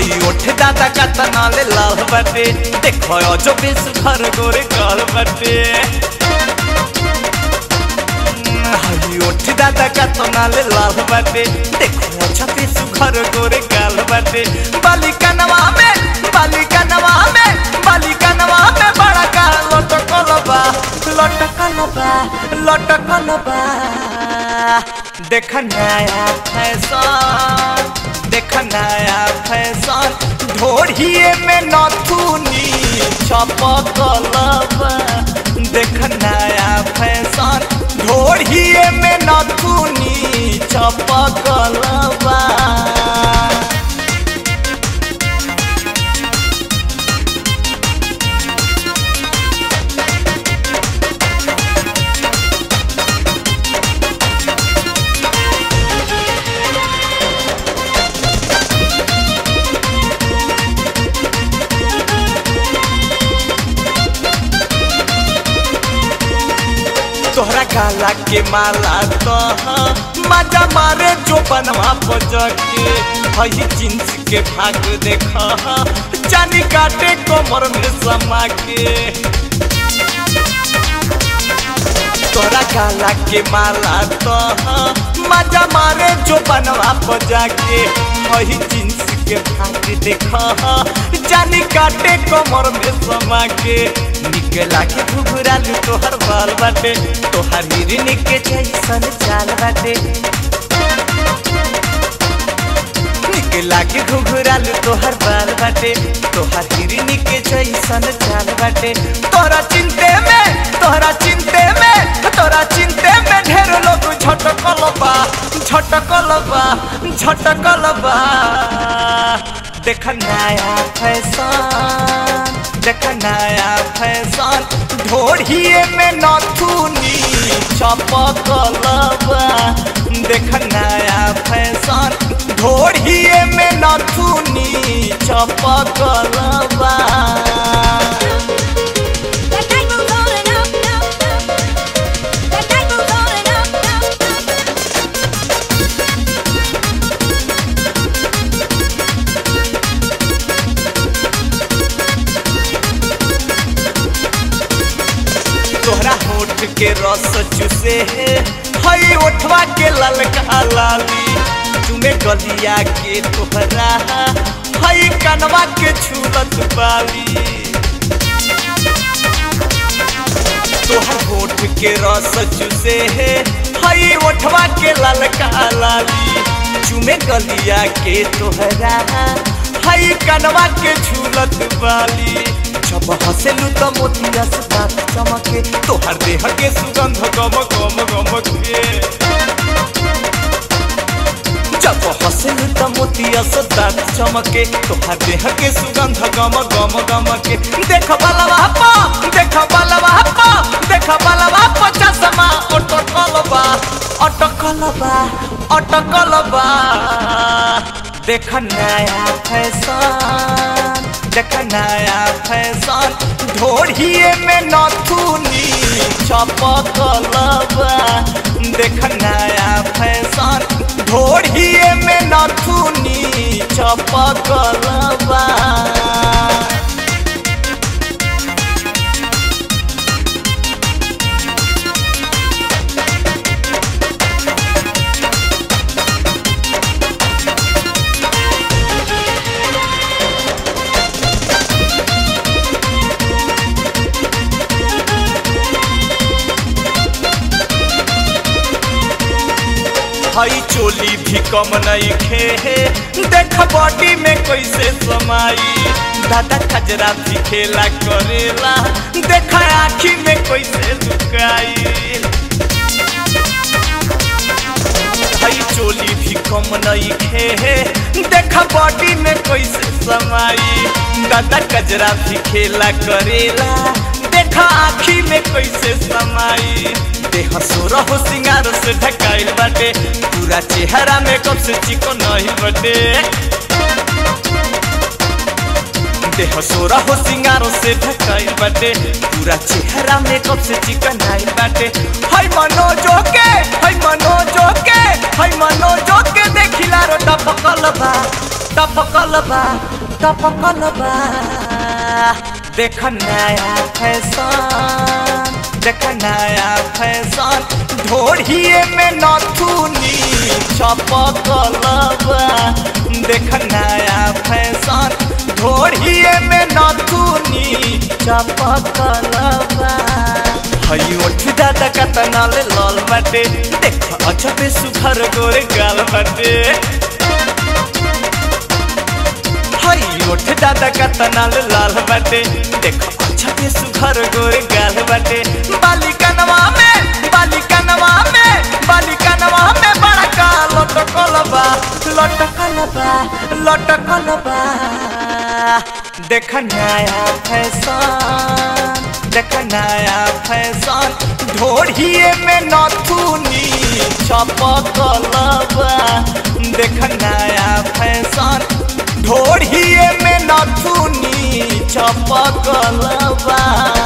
हई ओठ दादा का तनाले लाल बाटे देखो जो बेस घर गोरे काल बाटे हई ओठ दादा का तनाले लाल बाटे देखो अच्छा बेस घर गोरे काल बाटे बालिका नवा में बालिका नवा में बालिका नवा में बड़ा का लटकल बा लटकल बा लटकल बा देख नया फैशन देख नया फैशन ढोढ़िए में नथुनी छपकल बा देख नया फैशन ढोढ़िए में नथुनी छपकल बा तोहरा गाला के माला तो मजा मारे जो बनवा बजके हई जींस के भाग देख जानी काटे कमर में समा के तोहरा गाला के माला तो मजा मारे जो बनवा बजा के हई जींस के भाग देख जानी काटे कमर में समा के निकला के घुघरालू तोहर बाल बाटे तोहर हिरनी के जैसन चाल बाटे निकला के घुघरालू तोहर बाल बाटे तोहर हिरनी के जैसन चाल बाटे तोहरा चिंते में तोहरा चिंते में तोहरा चिंते में ढेर लोग झटकल बा झटकल बा झटकल बा देख नया फैशन देख नया फैशन ढोढ़िए में नथुनी छपकल बा देख नया फैशन ढोढ़िए में नथुनी छपकल बा That night moves on and up, up, up. That night moves on and up, up, up. तोहरा होठ के रस चूसे है हई ओठवा के ललका लाली तुम्हें गलिया के तोहरा हई कनवा के छूलत बाली तोहर होठ के रस चूसे है हई ओठवा के ललका लाली चुमे गलिया के तोहरा हई कनवा के झूलत बाली जब हंसेलू तो मोतिया से दांत चमके तोहर देह के सुगंध गम गम गम के जब हंसेलू तो मोतिया से दांत चमके तोहर देह के सुगंध गम गम गम के देख बलवा पा देख बलवा पा देख बलवा पा चश्मा अटकल बा अटकल बा अटकल बा देख नया फैशन देख नया फैशन ढोढ़िए में नथुनी छपकल बा देख नया फैशन ढोढ़िए में नथुनी छपकल बा हई चोली भी कम नहीं खे देख बॉडी में कैसे समाई दादा खजरा भी खेला करेला देख आखी में कैसे लुकाई हई चोली भी कम नहीं खे देख बॉडी में कैसे समाई दादा कजरा भी खेला करेला देखा आखी में कैसे समाई देह सोरा हो सिंगार से ढकाइल बाटे पूरा चेहरा में कब से चिको नहीं बटे देह सोरा हो सिंगार से ढकाइल बाटे पूरा चेहरा में कब से चिकन आइल बाटे हई मनोजो के हई मनोजो के हई मनोजो के देखिला रो टपकल बा टपकल बा टपकल बा देख नया फैशन देख नया फैशन ढोढ़िए में नथुनी छपकल बा देख नया फैशन ढोढ़िए में नथुनी छपकल बा हई ओठ दादा का तनाल लाल बाटे देख अच्छा पे सुखर गोरे गाल बाटे हई ओठ दादा का तनाल लाल बाटे देख अच्छा पे सुखर गोरे गाल बाटे बालिकनवा में बालिकनवा में बालिकनवा में बड़ा का लटकल बा लटकल बा लटकल बा देख नया फैशन देख नया फैशन ढोढ़िए में नथुनी छपकल बा देख नया फैशन ढोढ़िए में नथुनी छपकल बा